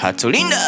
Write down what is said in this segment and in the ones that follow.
Hatulinda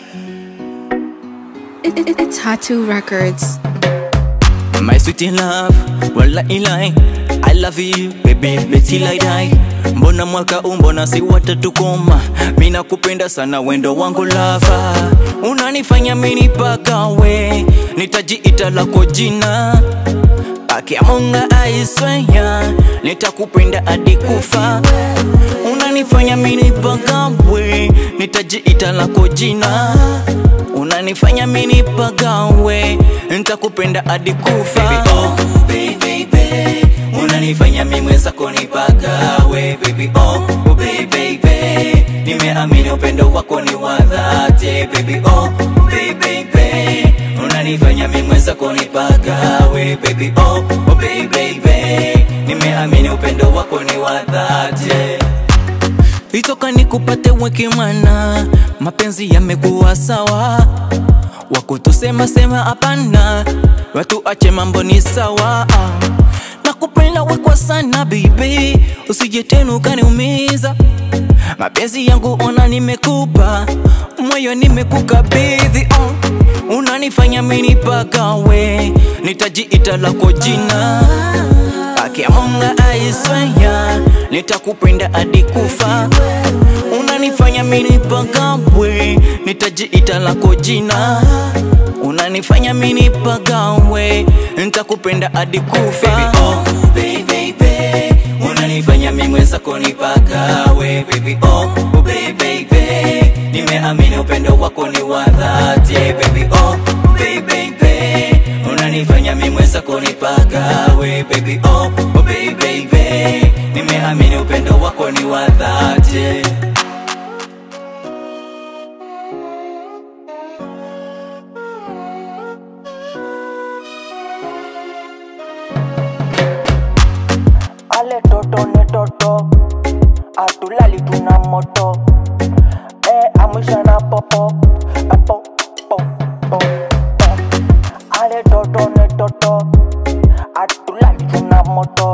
It, it, it's Hatu Records. My sweet in love, wala ilai I love you baby, beti like die Mbona mwaka umbona si watatukoma Mina kupenda sana wendo wangu lava Unanifanya mini paka we Nitajiita lako jina Akiamunga aisweya Nitakupenda hadi kufa Unanifanya mini paka we Nitajiita lako jina Unanifanya mini pagawe Nitakupenda hadi kufa baby, oh, baby, baby. Unanifanya mimi mwenzako nipagawe baby, oh, oh, baby, baby. Nimeamini upendo wako ni wa dhati baby, oh, baby, baby. Unanifanya mimi mwenzako nipagawe baby, oh, oh, baby, baby. Nimeamini upendo wako ni wa dhati Itoka nikupate weke mwana, mapenzi yamekuwa sawa, wakutusema sema hapana, watu ache mambo ni sawa. Nakupenda we kwa sana baby, usije tena ukaniumiza. Mapenzi yangu ona nimekupa, moyo nimekukabidhi oh. Unanifanya mini pagawe, nitajiita lako jina Akiamunga aisweya Nitakupenda hadi kufa Unanifanya mini pagawe Nitajiita lako jina Unanifanya mini pagawe Nitakupenda hadi kufa baby, oh, baby, baby. Unanifanya mimi mwenzako nipagawe baby, oh, oh, baby, baby. Nimeamini upendo wako ni wa dhati baby, oh, baby, baby. Unanifanya mimi mwenzako nipagawe baby, oh, oh, baby, baby. Nimeamini upendo wako ni wa dhati Ale toto ne toto Atulali tuna moto Eh amusha na popo Eh, po po po po Ale toto ne toto Atulali tuna moto